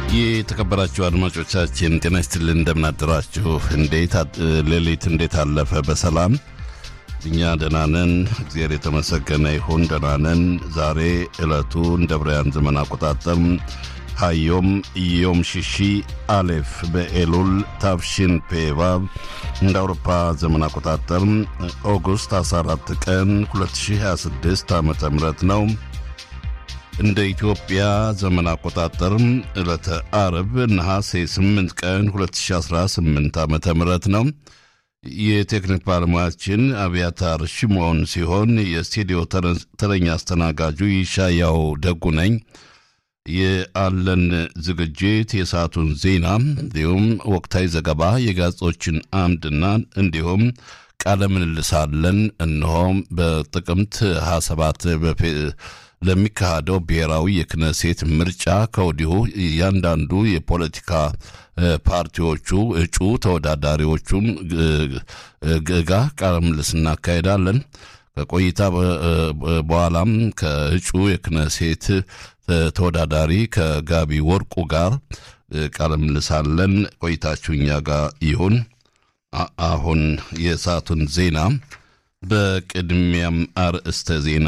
የተከበራችሁ አድማጮቻችን ጤና ይስጥልን፣ እንደምናደራችሁ። እንዴት ሌሊት እንዴት አለፈ? በሰላም እኛ ደህና ነን፣ እግዚአብሔር የተመሰገነ ይሁን። ደህና ነን። ዛሬ ዕለቱ እንደ ብርያን ዘመን አቆጣጠር ሀዮም ዮም ሽሺ አሌፍ በኤሉል ታፍሺን ፔቫብ እንደ አውሮፓ ዘመን አቆጣጠር ኦጉስት 14 ቀን 2026 ዓ ም ነው። እንደ ኢትዮጵያ ዘመን አቆጣጠር ዕለተ አርብ ነሐሴ 8 ቀን 2018 ዓ ም ነው። የቴክኒክ ባለሙያችን አብያታር ሽሞን ሲሆን የስቱዲዮ ተረኛ አስተናጋጁ ይሻያው ደጉ ነኝ። የአለን ዝግጅት የሰዓቱን ዜና እንዲሁም ወቅታዊ ዘገባ የጋዜጦችን አምድና እንዲሁም ቃለ ምልልሳለን። እነሆም በጥቅምት 27 ለሚካሄደው ብሔራዊ የክነሴት ምርጫ ከወዲሁ እያንዳንዱ የፖለቲካ ፓርቲዎቹ እጩ ተወዳዳሪዎቹን ጋ ቃለ ምልልስ እናካሄዳለን። ከቆይታ በኋላም ከእጩ የክነሴት ተወዳዳሪ ከጋቢ ወርቁ ጋር ቃለ ምልልሳለን። ቆይታችሁ እኛ ጋር ይሁን። አሁን የሰዓቱን ዜና በቅድሚያም አርእስተ ዜና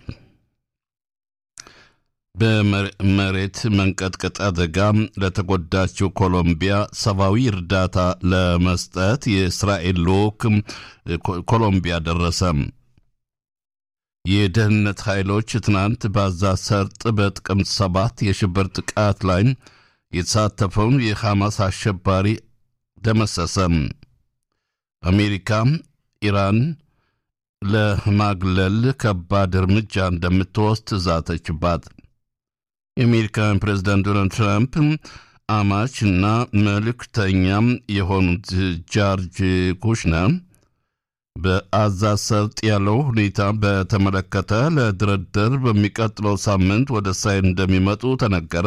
በመሬት መንቀጥቀጥ አደጋ ለተጎዳችው ኮሎምቢያ ሰብአዊ እርዳታ ለመስጠት የእስራኤል ልዑክ ኮሎምቢያ ደረሰ። የደህንነት ኃይሎች ትናንት በጋዛ ሰርጥ በጥቅምት ሰባት የሽብር ጥቃት ላይ የተሳተፈውን የሐማስ አሸባሪ ደመሰሰ። አሜሪካ ኢራን ለማግለል ከባድ እርምጃ እንደምትወስድ ዛተችባት። የአሜሪካን ፕሬዚዳንት ዶናልድ ትራምፕ አማች እና መልእክተኛም የሆኑት ጃርጅ ኩሽነር በጋዛ ሰርጥ ያለው ሁኔታ በተመለከተ ለድርድር በሚቀጥለው ሳምንት ወደ እስራኤል እንደሚመጡ ተነገረ።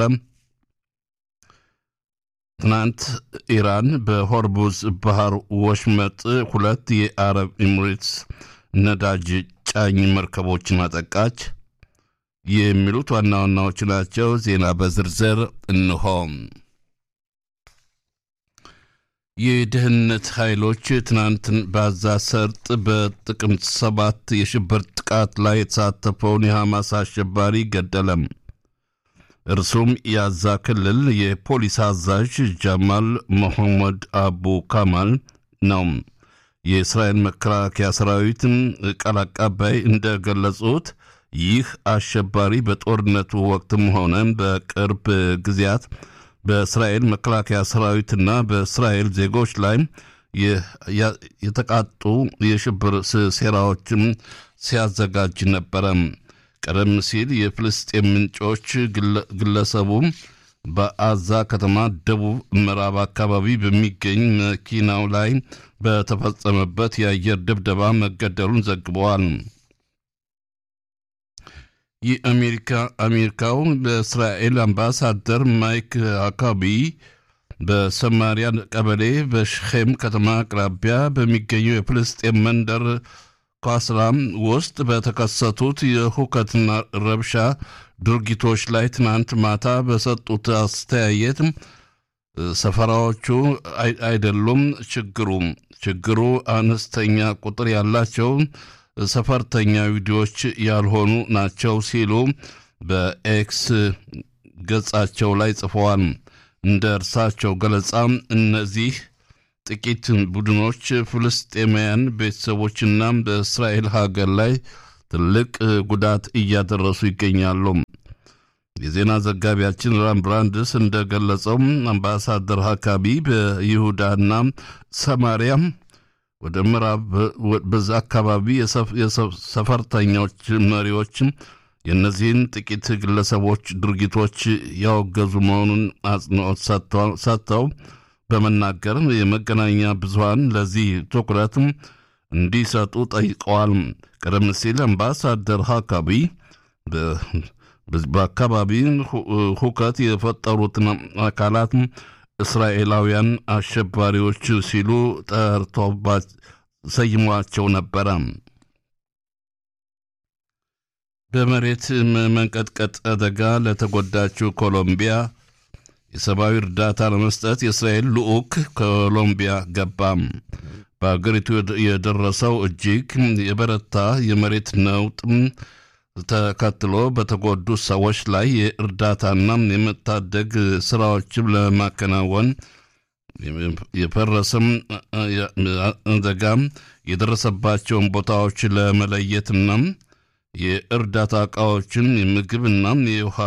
ትናንት ኢራን በሆርሙዝ ባህር ወሽመጥ ሁለት የአረብ ኤሚሬትስ ነዳጅ ጫኝ መርከቦችን አጠቃች። የሚሉት ዋና ዋናዎች ናቸው። ዜና በዝርዝር እንሆ። የደህንነት ኃይሎች ትናንት በጋዛ ሰርጥ በጥቅምት ሰባት የሽብር ጥቃት ላይ የተሳተፈውን የሐማስ አሸባሪ ገደለም። እርሱም የጋዛ ክልል የፖሊስ አዛዥ ጃማል መሐመድ አቡ ካማል ነው። የእስራኤል መከላከያ ሰራዊትን ቃል አቀባይ እንደገለጹት ይህ አሸባሪ በጦርነቱ ወቅትም ሆነ በቅርብ ጊዜያት በእስራኤል መከላከያ ሰራዊትና በእስራኤል ዜጎች ላይ የተቃጡ የሽብር ሴራዎችም ሲያዘጋጅ ነበረ። ቀደም ሲል የፍልስጤም ምንጮች ግለሰቡ በጋዛ ከተማ ደቡብ ምዕራብ አካባቢ በሚገኝ መኪናው ላይ በተፈጸመበት የአየር ድብደባ መገደሉን ዘግበዋል። የአሜሪካ አሜሪካው በእስራኤል አምባሳደር ማይክ አካቢ በሰማሪያ ቀበሌ በሽኼም ከተማ አቅራቢያ በሚገኘው የፍልስጤም መንደር ኳስላም ውስጥ በተከሰቱት የሁከትና ረብሻ ድርጊቶች ላይ ትናንት ማታ በሰጡት አስተያየት ሰፈራዎቹ አይደሉም ችግሩ ችግሩ አነስተኛ ቁጥር ያላቸው ሰፈርተኛ ቪዲዮዎች ያልሆኑ ናቸው ሲሉ በኤክስ ገጻቸው ላይ ጽፈዋል። እንደ እርሳቸው ገለጻ እነዚህ ጥቂት ቡድኖች ፍልስጤማውያን ቤተሰቦችና በእስራኤል ሀገር ላይ ትልቅ ጉዳት እያደረሱ ይገኛሉ። የዜና ዘጋቢያችን ራም ብራንድስ እንደገለጸው አምባሳደር ሀካቢ በይሁዳና ሰማሪያ ወደ ምዕራብ በዛ አካባቢ የሰፈርተኞች መሪዎች የእነዚህን ጥቂት ግለሰቦች ድርጊቶች ያወገዙ መሆኑን አጽንኦት ሰጥተው በመናገር የመገናኛ ብዙኃን ለዚህ ትኩረት እንዲሰጡ ጠይቀዋል። ቀደም ሲል አምባሳደር ሀካቢ በአካባቢ ሁከት የፈጠሩትን አካላት እስራኤላውያን አሸባሪዎች ሲሉ ጠርቶባት ሰይሟቸው ነበረ። በመሬት መንቀጥቀጥ አደጋ ለተጎዳችው ኮሎምቢያ የሰብአዊ እርዳታ ለመስጠት የእስራኤል ልዑክ ኮሎምቢያ ገባም። በአገሪቱ የደረሰው እጅግ የበረታ የመሬት ነውጥ ተከትሎ በተጎዱ ሰዎች ላይ የእርዳታና የመታደግ ስራዎችን ለማከናወን የፈረሰም አደጋ የደረሰባቸውን ቦታዎች ለመለየትና የእርዳታ እቃዎችን የምግብና የውሃ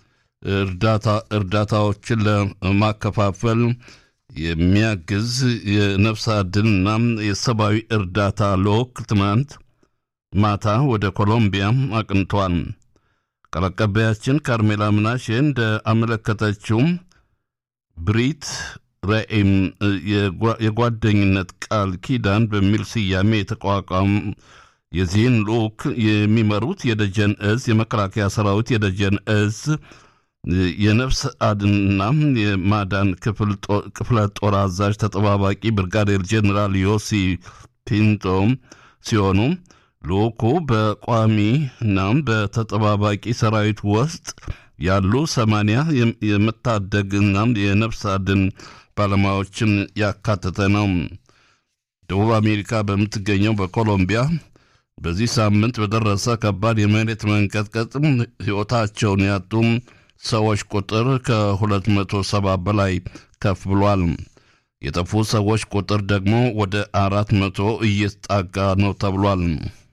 እርዳታዎችን ለማከፋፈል የሚያግዝ የነፍስ አድንና የሰብአዊ እርዳታ ልዑክ ትናንት ማታ ወደ ኮሎምቢያ አቅንቷል። ቃል አቀባያችን ካርሜላ ምናሼ እንደ አመለከተችው ብሪት ራኤም የጓደኝነት ቃል ኪዳን በሚል ስያሜ የተቋቋሙ የዚህን ልዑክ የሚመሩት የደጀን እዝ የመከላከያ ሰራዊት የደጀን እዝ የነፍስ አድንና የማዳን ክፍለ ጦር አዛዥ ተጠባባቂ ብርጋዴር ጄኔራል ዮሲ ፒንቶ ሲሆኑ ልዑኩ በቋሚና በተጠባባቂ ሰራዊት ውስጥ ያሉ ሰማንያ የመታደግና የነፍስ አድን ባለሙያዎችን ያካተተ ነው። ደቡብ አሜሪካ በምትገኘው በኮሎምቢያ በዚህ ሳምንት በደረሰ ከባድ የመሬት መንቀጥቀጥ ሕይወታቸውን ያጡ ሰዎች ቁጥር ከ270 በላይ ከፍ ብሏል። የጠፉ ሰዎች ቁጥር ደግሞ ወደ አራት መቶ እየተጣጋ ነው ተብሏል።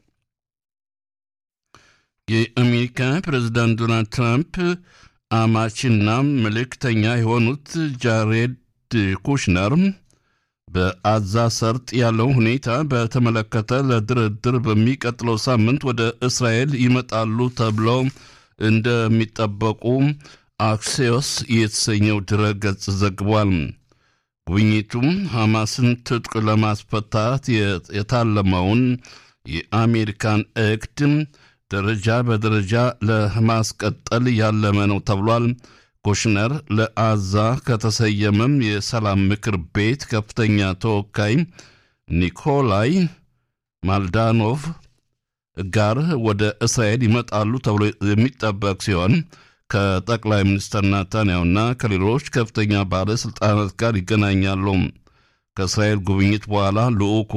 የአሜሪካ ፕሬዝዳንት ዶናልድ ትራምፕ አማችና መልእክተኛ የሆኑት ጃሬድ ኩሽነር በአዛ ሰርጥ ያለው ሁኔታ በተመለከተ ለድርድር በሚቀጥለው ሳምንት ወደ እስራኤል ይመጣሉ ተብለው እንደሚጠበቁ አክሲዮስ የተሰኘው ድረገጽ ዘግቧል። ጉብኝቱም ሐማስን ትጥቅ ለማስፈታት የታለመውን የአሜሪካን እቅድ ደረጃ በደረጃ ለማስቀጠል ያለመ ነው ተብሏል። ኩሽነር ለአዛ ከተሰየመም የሰላም ምክር ቤት ከፍተኛ ተወካይ ኒኮላይ ማልዳኖቭ ጋር ወደ እስራኤል ይመጣሉ ተብሎ የሚጠበቅ ሲሆን ከጠቅላይ ሚኒስትር ናታንያሁና ከሌሎች ከፍተኛ ባለሥልጣናት ጋር ይገናኛሉ። ከእስራኤል ጉብኝት በኋላ ልዑኩ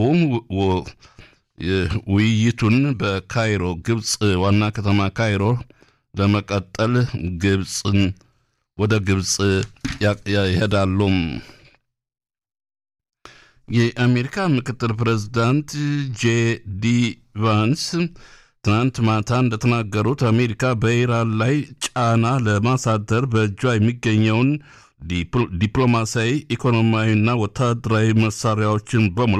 ውይይቱን በካይሮ ግብፅ ዋና ከተማ ካይሮ ለመቀጠል ግብፅን ወደ ግብፅ ይሄዳሉ። የአሜሪካ ምክትል ፕሬዝዳንት ጄ ዲ ቫንስ ትናንት ማታ እንደተናገሩት አሜሪካ በኢራን ላይ ጫና ለማሳደር በእጇ የሚገኘውን ዲፕሎማሲያዊ፣ ኢኮኖሚያዊና ወታደራዊ መሳሪያዎችን በሙሉ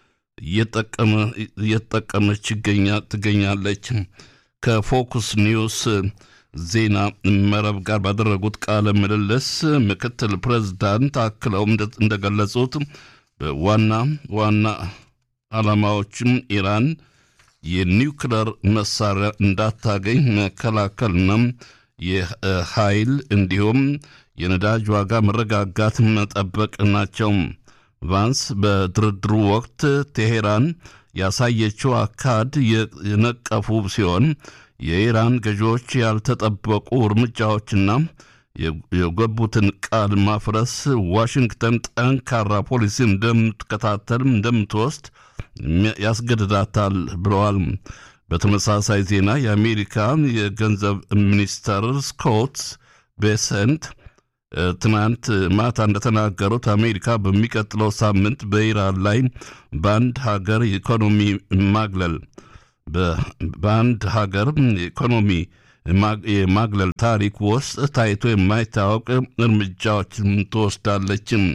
እየተጠቀመች ትገኛለች። ከፎክስ ኒውስ ዜና መረብ ጋር ባደረጉት ቃለ ምልልስ ምክትል ፕሬዝዳንት አክለው እንደገለጹት ዋና ዋና ዓላማዎችም ኢራን የኒውክለር መሳሪያ እንዳታገኝ መከላከልና የኃይል እንዲሁም የነዳጅ ዋጋ መረጋጋት መጠበቅ ናቸው። ቫንስ በድርድሩ ወቅት ቴሄራን ያሳየችው አካድ የነቀፉ ሲሆን የኢራን ገዢዎች ያልተጠበቁ እርምጃዎችና የገቡትን ቃል ማፍረስ ዋሽንግተን ጠንካራ ፖሊሲ እንደምትከታተል እንደምትወስድ ያስገድዳታል ብለዋል። በተመሳሳይ ዜና የአሜሪካ የገንዘብ ሚኒስተር ስኮት ቤሰንት ትናንት ማታ እንደተናገሩት አሜሪካ በሚቀጥለው ሳምንት በኢራን ላይ በአንድ ሀገር ኢኮኖሚ ማግለል በአንድ ሀገር ኢኮኖሚ የማግለል ታሪክ ውስጥ ታይቶ የማይታወቅ እርምጃዎችን ትወስዳለችም።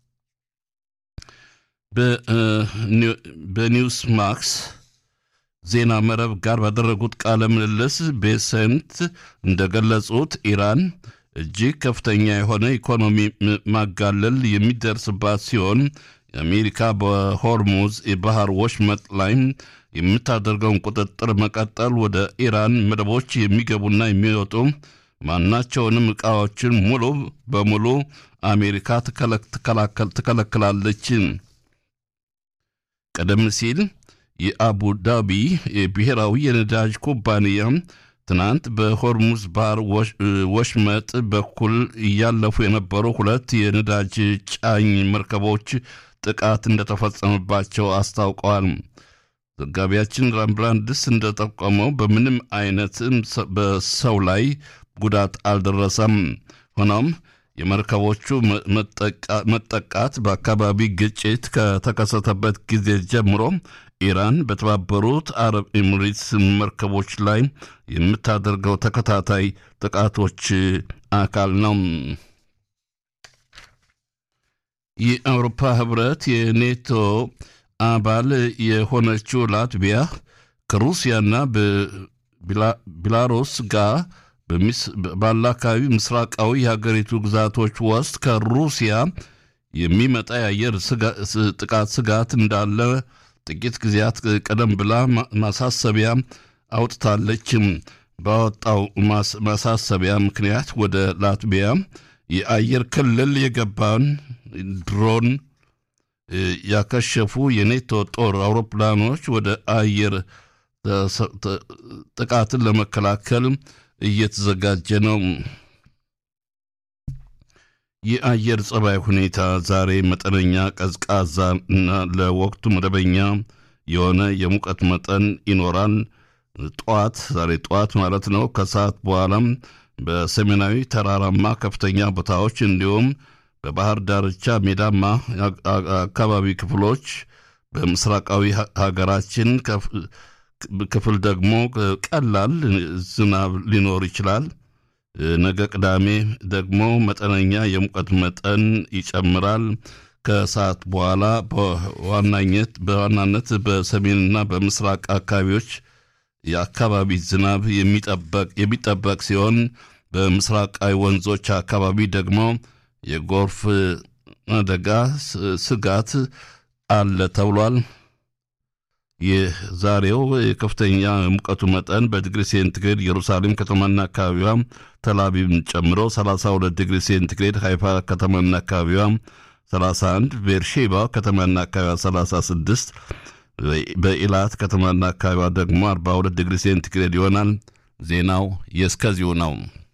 በኒውስ ማክስ ዜና መረብ ጋር ባደረጉት ቃለ ምልልስ ቤሰንት እንደገለጹት ኢራን እጅግ ከፍተኛ የሆነ ኢኮኖሚ ማጋለል የሚደርስባት ሲሆን የአሜሪካ በሆርሙዝ የባህር ወሽመጥ ላይ የምታደርገውን ቁጥጥር መቀጠል ወደ ኢራን መደቦች የሚገቡና የሚወጡ ማናቸውንም ዕቃዎችን ሙሉ በሙሉ አሜሪካ ትከለክላለች። ቀደም ሲል የአቡ ዳቢ የብሔራዊ የነዳጅ ኩባንያ ትናንት በሆርሙዝ ባህር ወሽመጥ በኩል እያለፉ የነበሩ ሁለት የነዳጅ ጫኝ መርከቦች ጥቃት እንደተፈጸመባቸው አስታውቀዋል። ዘጋቢያችን ራምብላንድስ እንደጠቆመው በምንም አይነት በሰው ላይ ጉዳት አልደረሰም። ሆኖም የመርከቦቹ መጠቃት በአካባቢ ግጭት ከተከሰተበት ጊዜ ጀምሮ ኢራን በተባበሩት አረብ ኤሚሬትስ መርከቦች ላይ የምታደርገው ተከታታይ ጥቃቶች አካል ነው። የአውሮፓ ህብረት የኔቶ አባል የሆነችው ላትቪያ ከሩሲያና ቤላሩስ ጋር ባለ አካባቢ ምስራቃዊ የሀገሪቱ ግዛቶች ውስጥ ከሩሲያ የሚመጣ የአየር ጥቃት ስጋት እንዳለ ጥቂት ጊዜያት ቀደም ብላ ማሳሰቢያ አውጥታለች። ባወጣው ማሳሰቢያ ምክንያት ወደ ላትቪያ የአየር ክልል የገባን ድሮን ያከሸፉ የኔቶ ጦር አውሮፕላኖች ወደ አየር ጥቃትን ለመከላከል እየተዘጋጀ ነው። የአየር ጸባይ ሁኔታ ዛሬ መጠነኛ ቀዝቃዛ እና ለወቅቱ መደበኛ የሆነ የሙቀት መጠን ይኖራል። ጠዋት ዛሬ ጠዋት ማለት ነው። ከሰዓት በኋላም በሰሜናዊ ተራራማ ከፍተኛ ቦታዎች እንዲሁም በባህር ዳርቻ ሜዳማ አካባቢ ክፍሎች በምስራቃዊ ሀገራችን ክፍል ደግሞ ቀላል ዝናብ ሊኖር ይችላል። ነገ ቅዳሜ ደግሞ መጠነኛ የሙቀት መጠን ይጨምራል። ከሰዓት በኋላ በዋናነት በዋናነት በሰሜንና በምስራቅ አካባቢዎች የአካባቢ ዝናብ የሚጠበቅ ሲሆን በምስራቃዊ ወንዞች አካባቢ ደግሞ የጎርፍ አደጋ ስጋት አለ ተብሏል። የዛሬው የከፍተኛ ሙቀቱ መጠን በዲግሪ ሴንቲግሬድ ኢየሩሳሌም ከተማና አካባቢዋ ተላቢብን ጨምሮ 32 ዲግሪ ሴንቲግሬድ፣ ሃይፋ ከተማና አካባቢዋ 31፣ ቤርሼባ ከተማና አካባቢዋ 36፣ በኢላት ከተማና አካባቢዋ ደግሞ 42 ዲግሪ ሴንቲግሬድ ይሆናል። ዜናው የእስከዚሁ ነው።